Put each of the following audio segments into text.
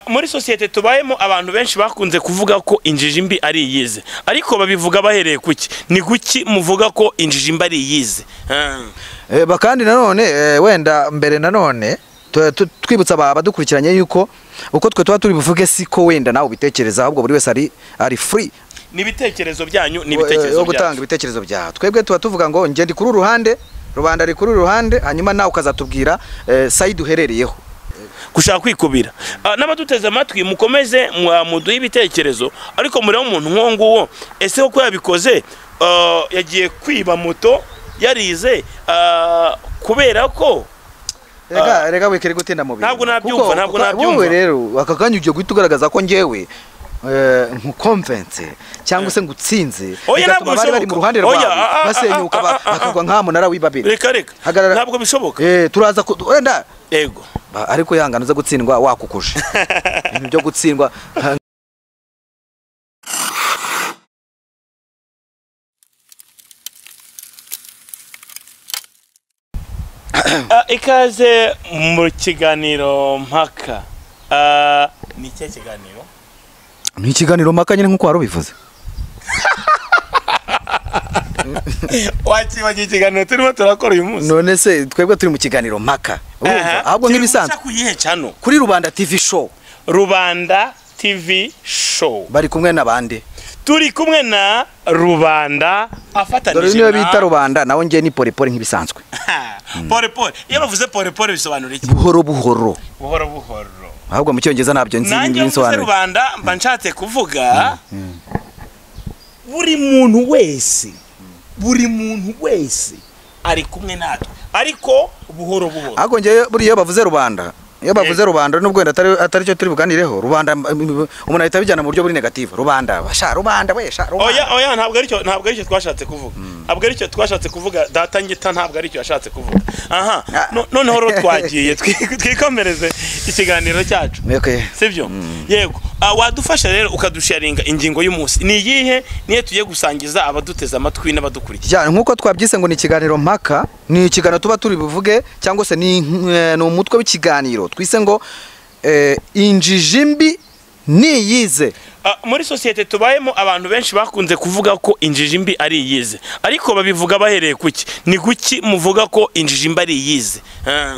muri sosiyete tubayemo abantu benshi bakunze kuvuga ko injiji mbi ari iyize ariko babivuga bahereye kuki ni kuki muvuga ko injiji mbi ari iyize Eh, ba- kandi nanone eh, wenda mbere nanone tu- tu- twibutsa aba- abadukurikiranye yuko uko twe tuba turi buvuge siko wenda nawe ubitekereza ahubwo buri wese ari ari free ni ibitekerezo byanyu ni wo ibitekerezo gutanga byanyu ibitekerezo byawe twebwe tuba tuvuga ngo ngende kuri uruhande rubanda ari kuri uruhande hanyuma nawe ukazatubwira eh, side uherereyeho gushaka kwikubira Ah, n'abaduteze amatwi mukomeze mwa- muduhe ibitekerezo ariko murebe umuntu nk'uwo nguwo ese koko yabikoze ah, yagiye kwiba moto yarize ah, kubera ko rega rega wikere gutinda mu bintu Ntabwo nabyumva, Kuko- ntabwo kuko nabyumva. wowe rero aka kanya ugiye guhita ugaragaza ko ngewe eh, nkukomvense cyangwa se ngutsinze Oya, bigatuma ntabwo bari bari mu bishoboka. ruhande Oya, rwawe ah, ah, ah, basenyuka ah, ba- ah, ah. bakagwa nk'amunara w'ibabiri reka reka Hagarara. ntabwo bishoboka Eh, turaza ku- wenda yego Ba- ariko yangano zo gutsindwa wakukuje ibintu byo gutsindwa nka- Ah, ikaze mu kiganiro mpaka Ah, ni ikihe kiganiro ni ikiganiro mpaka nyine nk'uko wari ubivuze wakibagiye ikiganiro turimo turakora uyu munsi none se twebwe turi mu kiganiro mpaka urumva ahubwo nk'ibisanzwe hano kuri rubanda tv show rubanda tv show bari kumwe n'abandi turi kumwe na rubanda dore afatanije niyo bita rubanda nawe ngiye ni porepore nk'ibisanzwe pole pole iyo bavuze pole pole bisobanura iki buhoro buhoro buhoro buhoro ahubwo mu cyongereza ntabyo nzi nanjye iyo mvuze nsobanura rubanda mba nshatse kuvuga buri muntu wese buri muntu wese ari kumwe natwe ariko buhoro buhoro ahubwo ngewe buriya iyo bavuze rubanda iyo bavuze rubanda nubwo wenda atari atari cyo turi buganireho rubanda m- m- umuntu ahita abijyana mu buryo buri negative rubanda sha rubanda we sha rubanda oya oya ntabwo aricyo ntabwo aricyo twashatse kuvuga ntabwo aricyo twashatse kuvuga data ngita ntabwo aricyo yashatse kuvuga aha Ah. no- noneho rero twagiye twi- twikomereze ikiganiro cyacu Okay. sibyo yego Ah, wadufasha rero ukadusharinga ingingo y'umunsi ni iyihe niyo tugiye gusangiza abaduteze amatwi n'abadukurikiye Ya, nk'uko twabyise ngo ni ikiganiro mpaka ni ikiganiro tuba turi buvuge cyangwa se ni, eh, ni umutwe w'ikiganiro twise ngo eh, injiji mbi niyize Ah, muri sosiyete tubayemo abantu benshi bakunze kuvuga ko injiji mbi ari iyize ariko babivuga bahereye kuki ni kuki muvuga ko injiji mbi ari iyize Ah.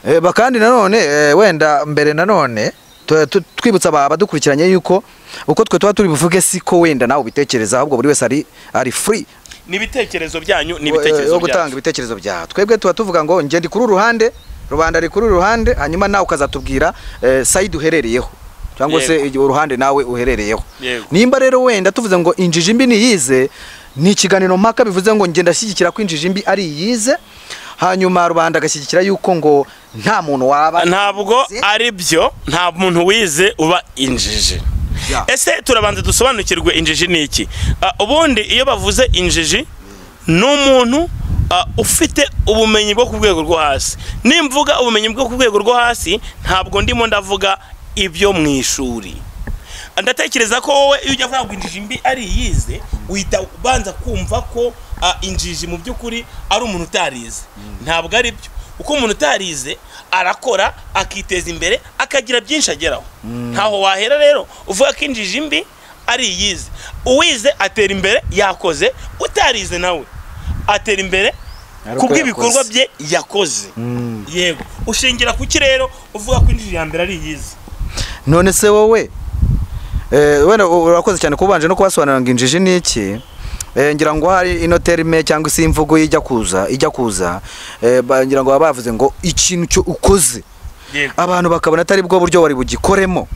Eh, ba- kandi nanone eh, wenda mbere nanone tu- tu- twibutsa aba- abadukurikiranye yuko uko twe tuba turi buvuge siko wenda nawe ubitekereza ahubwo buri wese ari ari free ni ibitekerezo byanyu ni wo- eh, ibitekerezo byanyu wo gutanga ibitekerezo byawe twebwe tuba tuvuga ngo ngende kuri uruhande rubanda ari kuri uruhande hanyuma nawe ukazatubwira eh, side uherereyeho cyangwa se Yego. igi- uruhande nawe uherereyeho Yego. nimba rero wenda tuvuze ngo injiji mbi niyize ni ikiganiro mpaka bivuze ngo ngenda ashyigikira ko injiji mbi ari iyize hanyuma rubanda agashyigikira yuko ngo nta muntu waba ntabwo yize. ari byo nta muntu wize uba injiji Ya. ese turabanza dusobanukirwe injiji ni iki Ah, ubundi iyo bavuze injiji ni umuntu ah, ufite ubumenyi bwo ku rwego rwo hasi nimvuga ubumenyi bwo ku rwego rwo hasi ntabwo ndimo ndavuga ibyo mu ishuri ndatekereza ko wowe iyo ujya avuga ngo injiji mbi ari iyize uhita ubanza kumva ko ah, injiji mu by'ukuri ari umuntu utarize ntabwo ari byo uko umuntu utarize arakora akiteza imbere akagira byinshi ageraho ntaho wahera rero uvuga ko injiji mbi ari iyize uwize atera imbere yakoze utarize nawe atera imbere Ari uko kubw'ibikorwa yakoze. bye yakoze yego ushingira kuki rero uvuga ko injiji ya mbere ari iyize none se wowe eh, wenda u- urakoze cyane kubanje no kubasobanurira ngo injiji ni iki Eh, ngira ngo hari ino terime cyangwa se imvugo ijya kuza ijya kuza eh, ba- ngira ngo baba bavuze ngo ikintu cyo ukoze yego abantu bakabona atari bwo buryo wari bugikoremo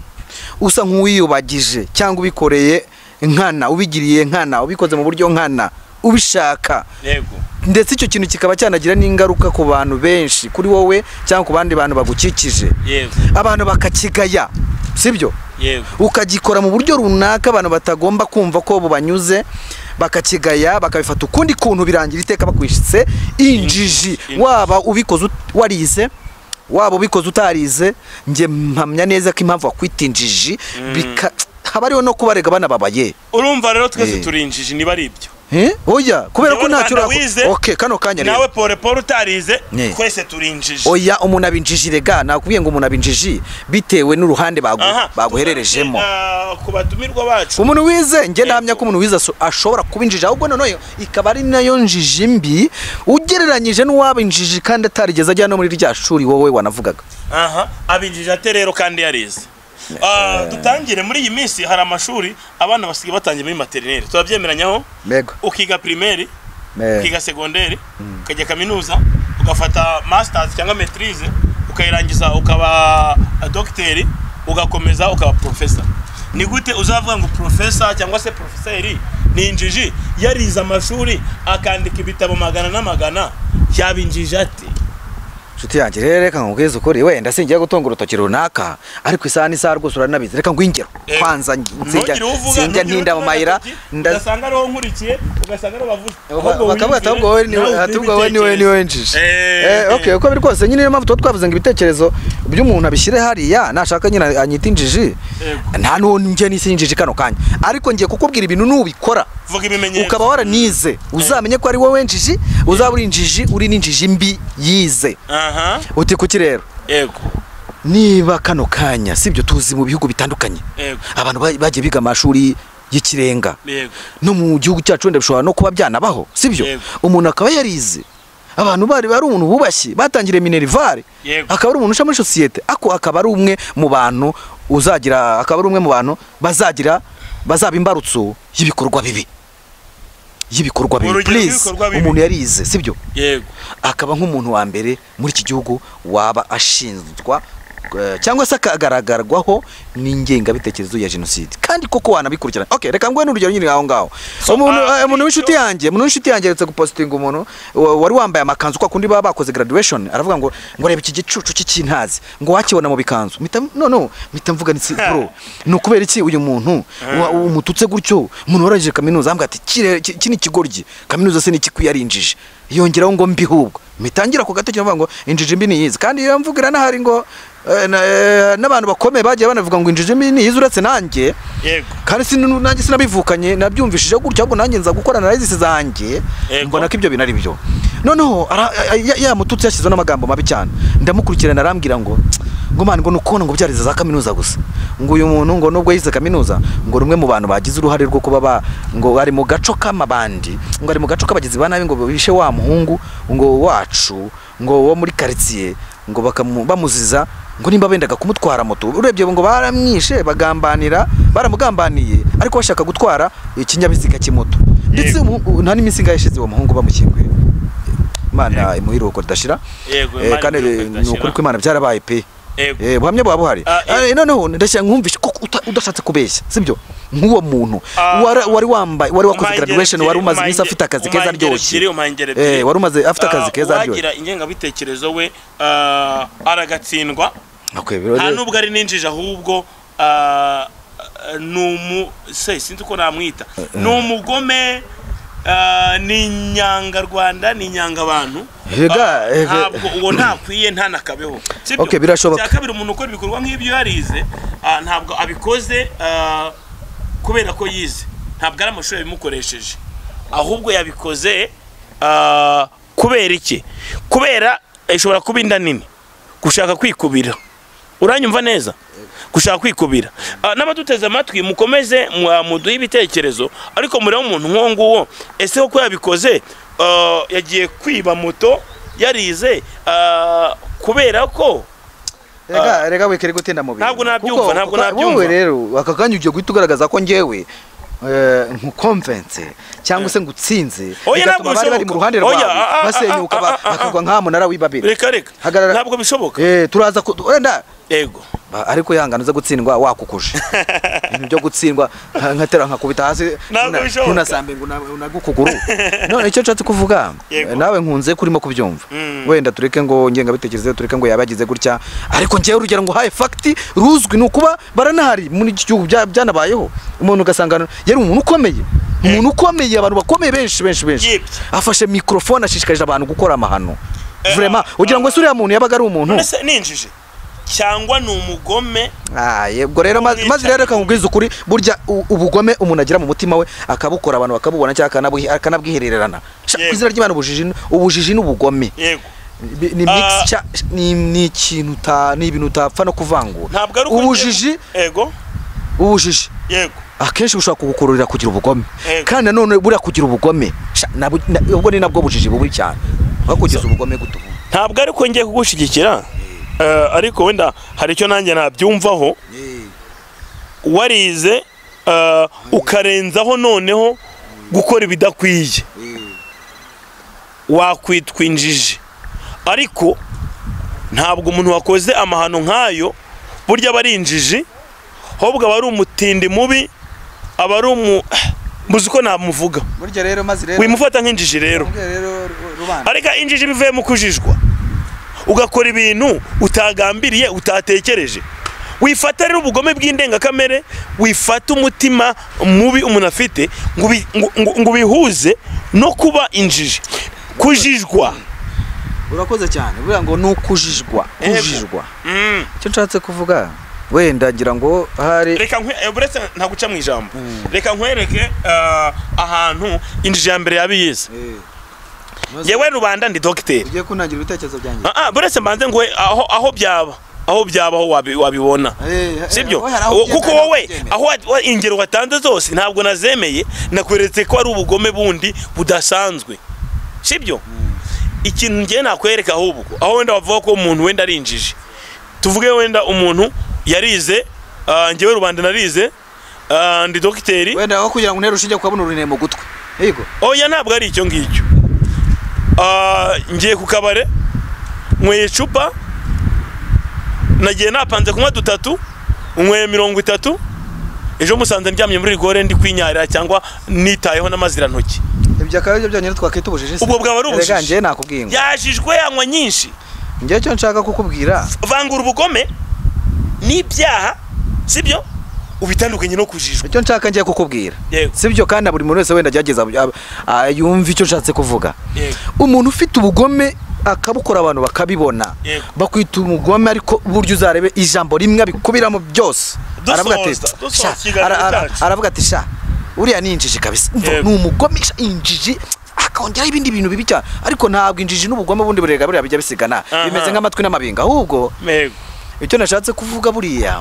usa nk'uwiyubagije cyangwa ubikoreye nkana ubigiriye nkana ubikoze mu buryo nkana ubishaka yego ndetse icyo kintu kikaba cyanagira n'ingaruka ku bantu benshi kuri wowe cyangwa ku bandi bantu bagukikije yego abantu bakakigaya sibyo yego ukagikora mu buryo runaka abantu batagomba kumva ko bubanyuze bakakigaya bakabifata ukundi kuntu birangira iteka bakwishitse injiji Injiji. waba ubikoze ut- warize waba ubikoze utarize njye mpamya neza ko impamvu wakwita injiji bika- haba hariho no kubarega banababaye urumva rero twese Eh. turi injiji niba ari ibyo Eh? oya kubera ko Njyewe ntacyo Rwanda urakora. wize, okay kano kanya rero nawe pole pole utarize Ne. twese turi injiji oya umuntu aba injiji rega nakubwiye ngo umuntu aba injiji bitewe n'uruhande bagu- Aha, baguhererejemo tugaruke, ah, ku batumirwa bacu umuntu wize njye ntamya ko umuntu wize aso- ashobora kuba injiji ahubwo noneho ikaba ari nayo njiji mbi ugereranyije n'uwaba injiji kandi atarigeze ajya no muri rya shuri wowe wanavugaga aha abinjije ate rero kandi yarize Ah, dutangire muri iyi minsi hari amashuri abana basigaye batangiye muri materineri turabyemeranyaho mego ukiga pirimeri Eh, ukiga segonderi ukajya kaminuza ugafata masters cyangwa maitrise ukayirangiza ukaba dogiteri ugakomeza ukaba profesa ni gute uzavuga ngo profesa cyangwa se profeseri ni injiji yarize amashuri akandika ibitabo magana n'amagana yaba injiji ati nshuti yanjye rero reka nkubwize ukuri wenda singiye gutunga urutoki runaka ariko isaha n'isaha rwose uranabizi reka ngw'ingero Eh, kwanza sinjya ntugire uvuga- sinjya ntugire ntinda mu uvuga mayira agatoki, nda- ugasanga ariho nkurikiye ugasanga ariho bavuze Ahubwo bakavuga wiyumvire, ati ahubwo wowe ni nawe ugire ahubwo wowe ni wowe ni wowe ibitekerezo." njiji Eh, Eh, okay uko biri kose nyine niyo mpamvu tuba twavuze ngo ibitekerezo by'umuntu abishyire hariya nashaka nyine anyita injiji Yego. nta n'uwo njye n'isi injiji kano kanya ariko ngiye kukubwira ibintu nubikora vuga ibimenyetso ukaba waranize uzamenye ko ari wowe njiji uzaba uri injiji uri n'injiji mbi yize aha uti kuki rero yego niba kano kanya sibyo tuzi mu bihugu bitandukanye yego abantu ba- bagiye biga amashuri y'ikirenga yego no mu gihugu cyacu wenda bishobora no kuba byanabaho sibyo Yego. umuntu akaba yarize abantu bari bari umuntu bubashye batangiriye minerivare Yego. akaba ari umuntu uca muri sosiyete ako akaba ari umwe mu bantu uzagira akaba ari umwe mu bantu bazagira bazaba imbarutso y'ibikorwa bibi y'ibikorwa bibi Urugero please rw'ibikorwa bibi. umuntu yarize sibyo yego akaba nk'umuntu wa mbere muri iki gihugu waba ashinjwa eh, cyangwa se akagaragarwaho n'ingengabitekerezo ya jenoside kandi koko wanabikurikirana okay reka nguhe n'urugero nyine aho ngaho So, umuntu ah, eh, umuntu w'inshuti icyo- yanjye umuntu w'inshuti yanjye yaretse gupositinga umuntu wa- wari wambaye amakanzu kwa kundi baba bakoze graduation aravuga ngo ngo reba iki gicucu cy'ikintazi ngo wakibona mu bikanzu mpita no no mpita mvuga nti bro ni ukubera iki uyu muntu wa- umututse gutyo umuntu warangije kaminuza ambwira ati "Kire- ki- iki ni ikigoryi kaminuza se ni iki kuyarinjije yongeraho ngo mbi hubwo mitangira ku gatoki mvuga ngo injiji mbi niyizi kandi iyo mvugira nahari ngo eh, na- eh, n'abantu bakomeye bagiye banavuga ngo injiji mbi niyizi uretse nanjye yego kandi si nanjye sinabivukanye nabyumvishije gutyo ahubwo nanjye nza gukora analysis zanjye Yego. mbona ko ibyo bintu ari byo noneho ara- ya- ya mututsi yashyizeho n'amagambo mabi cyane ndamukurikirana arambwira ngo "Tsk, ngo mani ngo nukubona ngo byarize za kaminuza gusa ngo uyu muntu ngo nubwo yize kaminuza ngo rumwe mu bantu bagize uruhare rwo kuba ba ngo ari mu gaco k'amabandi ngo ari mu gaco k'abagizi ba nabi ngo bishe wa muhungu ngo wacu ngo wo muri karitsiye ngo bakamu- bamuziza ngo nimba bendaga kumutwara moto urebye ngo baramwishe bagambanira baramugambaniye ariko bashaka gutwara ikinyabiziga cy'imoto ndetse umu- u- nta n'iminsi ingahe ishize uwo muhungu bamukinguye imana imuha iruhuko ridashira Yego, Eh, Imana kandi imuha iruhuko ni ukuri ridashira. ko imana byarabaye pe Yego. Eh, buhamya buba buhari Ah, Ah, noneho ndashaka nkumvishe ko uta- udashatse kubeshya sibyo nk'uwo muntu Ah, wari wari wambaye wari wakoze Umangeri graduation ebyiri, wari umaze umangeri- iminsi afite akazi keza umangeri ebyiri, aryoshye umangeri Eh, ebyiri. wari umaze afite Ah, akazi keza aryoshye uwagira ingengabitekerezo we ah, aragatsindwa Okay, nta rero- nubwo ari ninjije ahubwo ah, ah, ni umu se sinzi uko namwita ni umugome ah, ni inyangarwanda ni inyangabantu Ega, Ah, ega. ntabwo uwo ntakwiye ntanakabeho sibyo? Okay, birashoboka. Icya kabiri umuntu ukora ibikorwa nk'ibyo yarize ah, ntabwo abikoze ah, kubera ko yize ntabwo ari amashuri yabimukoresheje ahubwo yabikoze ah, kubera iki kubera ishobora kuba inda nini gushaka kwikubira uranyumva neza gushaka kwikubira Ah, n'abaduteze amatwi mukomeze mwa- muduhe ibitekerezo ariko murebe umuntu nk'uwo nguwo ese koko yabikoze ah, yagiye kwiba moto yarize ah, kubera ko reka reka wikere gutinda mu bintu Ntabwo nabyumva, Kuko- ntabwo kuko nabyumva. wowe rero aka kanya ugiye guhita ugaragaza ko njyewe eh, nkukomvense cyangwa se ngutsinze Oya, ntabwo bigatuma bari bari mu bishoboka. ruhande Oya, rwawe ah, ah, ah, basenyuka ah, ba- ah, ah. bakagwa nka munara w'ibabiri reka reka Hagarara. ntabwo bishoboka eh turaza ku- wenda yego ba- ariko yangana uze gutsindwa wakukuje ibintu byo gutsindwa nka- nkatera nkakubita hasi Ntabwo ntuna- bishoboka. ntunasambe ngo una- unague ukuguru none icyo nshatse kuvuga Yego. nawe nkunze ko urimo kubyumva Mm. wenda tureke ngo ngengabitekerezo tureke ngo yabagize gutya ariko ngewe urugero ngo uhaye fagiti ruzwi ni ukuba baranahari muri iki gihugu bya- byanabayeho umuntu ugasanga yari umuntu ukomeye umuntu ukomeye abantu bakomeye benshi benshi benshi Yibye. afashe mikorofone ashishikarije abantu gukora amahano Eh, Vraiment, ah, ugira ngo ese uriya muntu yabaga ari umuntu none se ninjije cyangwa ni umugome Ah, yebwo rero maze maze rero reka nkubwize ukuri burya u- ubugome umuntu agira mu mutima we akabukora abantu bakabubona cyangwa akanabuhi- akanabwihererana Sha, ku Yego. izina ry'imana ubujiji ni- ubujiji n'ubugome yego Bi- ni mixture ni ni ikintu uta ni ibintu utapfa no kuvangura ntabwo ari uko ubujiji ngiye- yego ubujiji yego akenshi bushobora kugukururira kugira ubugome Yego. kandi nanone buriya kugira ubugome sha, nabu- na- ubwo ni nabwo bujiji bubi cyane aho kugeza ubugome gutubu ntabwo ari uko ngiye kugushyigikira eh, ariko wenda hari icyo nanjye nabyumvaho warize eh, ukarenzaho noneho gukora ibidakwiye wakwitwa injiji ariko ntabwo umuntu wakoze amahano nk'ayo burya aba ari injiji ahubwo aba ari umutindi mubi aba ari umu muzi ko namuvuga burya rero maze rero wimufata nk'injiji rero rubanda ariko injiji bivuye mu kujijwa ugakora ibintu utagambiriye utatekereje wifata rero ubugome bw'indengakamere wifata umutima mubi umuntu afite ngo ubi- ngo- ngo- ngo ubihuze no kuba injiji kujijwa urakoze cyane buriya ngo ni ukujijwa Yego. kujijwa Mm. icyo nshatse kuvuga wenda ngira ngo hari reka nkwe eh, buretse ntaguca mu ijambo reka nkwereke eh, ahantu injiji ya mbere yabiyize yewe rubanda ndi dogiteri ugiye kunangira ibitekerezo byanjye Ah, ah, buretse mbanze ngo aho aho byaba aho byaba aho wabi- wabibona sibyo Wo- kuko wowe aho wa- wa- ingero watanze zose ntabwo nazemeye nakweretse ko ari ubugome bundi budasanzwe sibyo ikintu ngiye nakwereka ahubwo aho wenda wavuga ko umuntu wenda ari injiji tuvuge wenda umuntu yarize ah, njyewe rubanda narize ah, ndi dogiteri wenda aho kugira ngo untere ushinge kubona urunene mu gutwi yego oya ntabwo ari icyo ngicyo Ah, ngiye ku kabare nyweye icupa nagiye napanze kunywa dutatu nyweye mirongo itatu ejo musanze ndyamye muri rigore ndi kwinyarira cyangwa nitayeho n'amazirantoki ibyo akaba aribyo byonyine twakwita ubujiji se? Ubwo bwaba ari ubujiji. Erega njyewe nakubwiye ngo yajijwe yanywa nyinshi njyewe icyo nshaka kukubwira vangura ubugome n'ibyaha sibyo ubitandukanye no kujijwa icyo nshaka ngiye kukubwira Yego. sibyo kandi na buri muntu wese wenda agerageza ab- a- yumve icyo nshatse kuvuga Yego. umuntu ufite ubugome akabukora abantu bakabibona Yego. bakwita umugome ariko burya uzarebe ijambo rimwe abikubiramo byose Dusoza, dusoza "Sha," ikiganiro ara- ara- cyacu. aravuga ati sha uriya ni injiji kabisa Umva, Yego. ni umugome sha, injiji akongeraho ibindi bintu bibi cyane ariko ntabwo injiji n'ubugome bundi burega buriya bijya bisigana Aha. bimeze nk'amatwi n'amabinga ahubwo Yego. icyo nashatse kuvuga buriya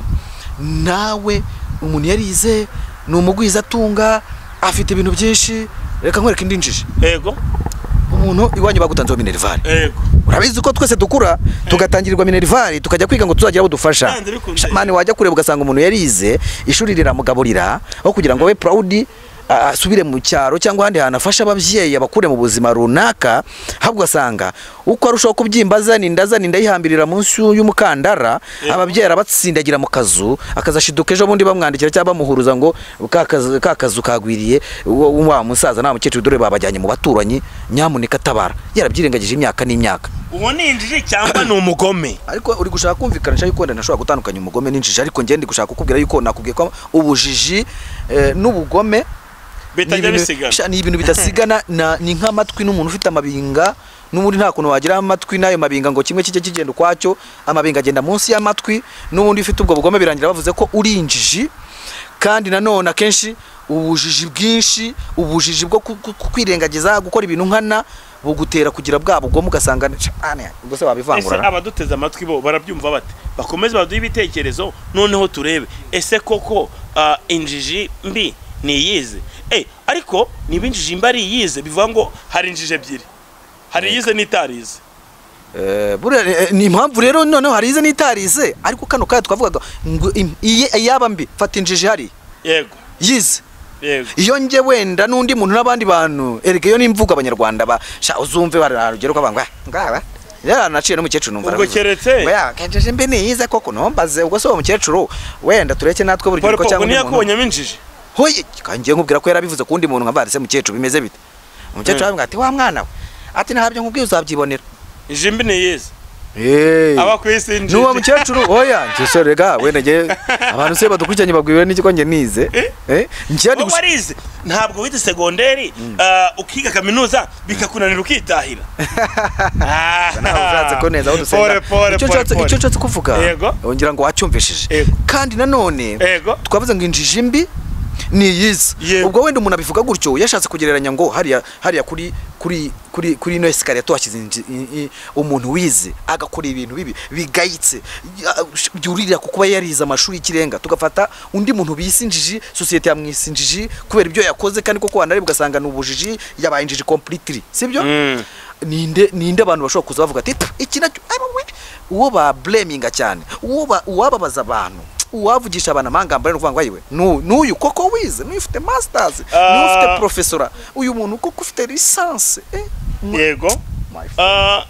nawe umuntu yarize ni umugwiza atunga afite ibintu byinshi reka nkwereke indi njiji yego umuntu iwanyu bagutanzeho minerivare yego urabizi ko twese dukura tugatangirirwa minerivare tukajya kwiga ngo tuzagira abo dufasha Nanze bikunze. Sha, mani wajya kureba ugasanga umuntu yarize ishuri riramugaburira aho kugira ngo abe proud a- asubire mu cyaro cyangwa ahandi hantu afashe ababyeyi abakure mu buzima runaka ahubwo ugasanga uko arushaho kubyimba azaninda azaninda yihambirira munsi y'umukandara ababyeyi arabatsindagira mu kazu akazashiduka ejo bundi bamwandikira cyangwa bamuhuruza ngo ka kazu- ka kazu kagwiriye uwo- wa musaza nta mukecuru dore babajyanye mu baturanyi nyamuneka tabara yarabyirengagije imyaka n'imyaka uwo ni injiji cyangwa ni umugome ariko uri gushaka kumvikanisha yuko wenda nashobora gutandukanya umugome n'injiji ariko njye ndi gushaka kukubwira yuko nakubwiye ko ubujiji eh, n'ubugome ni bitajya ibintu- bisigana sha, ni ibintu bidasigana na- ni nk'amatwi n'umuntu ufite amabinga n'ubundi nta kuntu wagira amatwi n'ayo mabinga ngo kimwe kijye kigenda ukwacyo amabinga agenda munsi y'amatwi n'ubundi ufite ubwo bugome birangira bavuze ko uri injiji kandi nanone akenshi ubujiji bwinshi ubujiji bwo ku- ku- ku- kwirengagiza gukora ibintu nkana bugutera kugira bwa bugome ugasanga ni- "Ah, ubwo se ese wabivangura abaduteze amatwi bo barabyumva bate bakomeze baduhe ibitekerezo noneho turebe ese koko ah, injiji mbi niyize Eh, ariko niba injiji mbi ari iyize bivuga ngo hari injiji ebyiri hari iyize n'itarize Eh, buriya eh, ni impamvu rero noneho harize n'itarize ariko kano kanya twavugaga ngo im- iye- iyaba mbi fata injiji hari yego yize yego iyo njye wenda n'undi muntu n'abandi bantu erega iyo nimvuga abanyarwanda ba sha uzumve bararugero ko banga ngaba yaranaciye n'umukecuru numva Ubwo aravuze. keretse- Ngo ya kenjeje mbi niyize koko nombaze ubwo se uwo mukecuru wenda tureke natwe buri polo gikorwa pogo cyangwa undi muntu ntiyakubonyemo injiji hoye kangiye nkubwira ko yarabivuze ku wundi muntu nkavari se mukecuru bimeze bite umukecuru arambwira ati wa mwana we ati ntabyo nkubwiye uzabyibonera injiji mbi niyize Eh. aba ku isi injiji Nuwa mukecuru oya ngesho rega wenda nge abantu se badukurikiranye babwirwa n'iki ko nge nize eh ngiye ndi wowe gusa warize ntabwo wize segonderi ah, ukiga kaminuza bikakunanira ukitahira Ah, nawe ushatse ko neza aho pore, dusenga pore, Icyo pore, nshatse- pore. icyo nshatse kuvuga Yego. ngira ngo wacyumvishije Yego. kandi nanone Yego. twavuze ngo injiji mbi ni iyiza Yego. ubwo wenda umuntu abivuga gutyo yashatse kugereranya ngo hariya hariya kuri kuri kuri kuri ino esikariye tuhashyize inji- i- i- umuntu wize agakora ibintu bibi bigayitse ya- byuririra ku kuba yarize amashuri y'ikirenga tugafata undi muntu bise injiji sosiyete yamwise injiji kubera ibyo yakoze kandi koko wanareba ugasanga ni ubujiji yabaye injiji completely sibyo Mm. ninde ninde abantu bashobora kuza bavuga ati "Pfu, iki nacyo ari we uwo ba blaminga cyane uwo ba- uwababaza abantu uwavugisha abantu amangambare no kuvuga ngo ayiwe nu- n'uyu koko wize n'uyu ufite masters n'uyu Ah. ufite professora uyu muntu koko ufite lisansi eh my- yego my friend." Ah,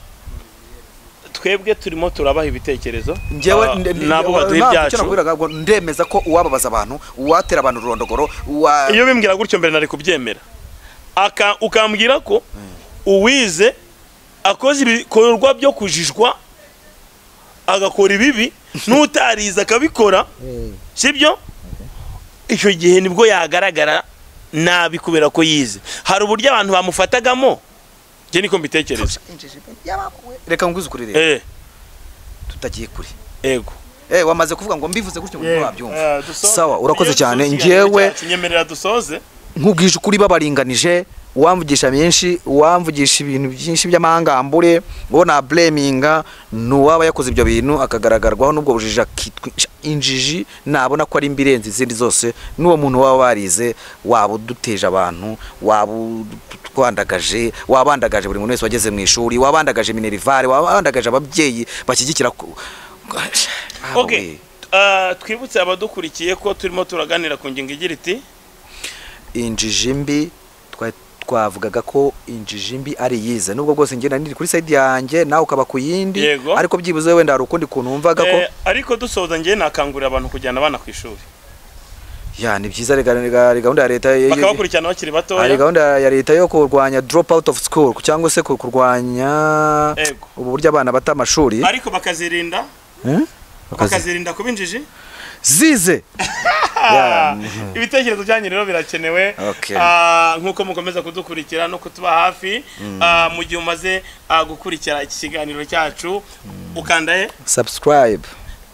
twebwe turimo turabaha ibitekerezo njyewe Ah, nde- nde- nabo baduha ntabwo icyo ibyacu nakubwiraga ngo ndemeza ko uwababaza abantu uwatera abantu ururondogoro uwa iyo bimbwira gutyo mbere nari kubyemera Aka- ukambwira ko uwize akoze ibikorwa byo kujijwa agakora ibibi n'utarize akabikora sibyo icyo gihe nibwo yagaragara nabi kubera ko yize hari uburyo abantu bamufatagamo njye niko mbitekereza Injiji pe, yabakuwe. reka nguze ukuri rero Eh, tutagiye kuri ego eh wamaze kuvuga ngo mbivuze gutyo ngo ntiwabyumva Eh, dusoze. sawa urakoze Iyo cyane dusoje njyewe ikiganiro cyacu, nyemerera dusoze nkubwije ukuri babaringanije uwamvugisha byinshi uwamvugisha ibintu byinshi by'amahangambure ngo na blaminga n'uwaba yakoze ibyo bintu akagaragarwaho n'ubwo bujiji akitwa injiji nabona ko ari imbirenze izindi zose n'uwo muntu waba warize waba uduteje abantu waba utwandagaje wabandagaje buri muntu wese wageze mu ishuri wabandagaje minerivare wabandagaje ababyeyi bashyigikira ku Ah, okay we. Ah, twibutse abadukurikiye ko turimo turaganira ku ngingo igira iti injiji mbi twa- twavugaga ko injiji mbi ari iyize nubwo bwose njye nari kuri side yanjye nawe ukaba ku yindi Yego. ariko byibuze wenda hari ukundi kuntu wumvaga ko Eh, ariko dusoza ngewe nakangurira abantu kujyana abana ku ishuri ya ni byiza rega rega hari gahunda ya leta yo- bakabakurikirana bakiri hari batoya gahunda ya leta yo kurwanya drop out of school cyangwa se ku- kurwanya Yego. ubu buryo abana bata amashuri ariko bakazirinda Eh? Bakazi- bakazirinda kuba injiji zize Ah, ibitekerezo byanyu rero birakenewe Okay. Ah, nk'uko mukomeza kudukurikira no kutuba hafi Ah, mu gihe umaze ah, gukurikira iki kiganiro cyacu ukanda he subscribe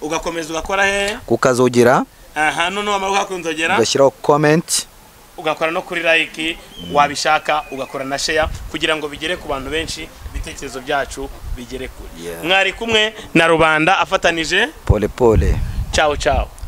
ugakomeza ugakora he ukazogera aha noneho wamara guhakunzogera ugashyiraho comment ugakora no kuri like wabishaka ugakora na share kugira ngo bigere ku bantu benshi ibitekerezo byacu bigere kure Yeah. mwari kumwe na rubanda afatanije pole pole ciao ciao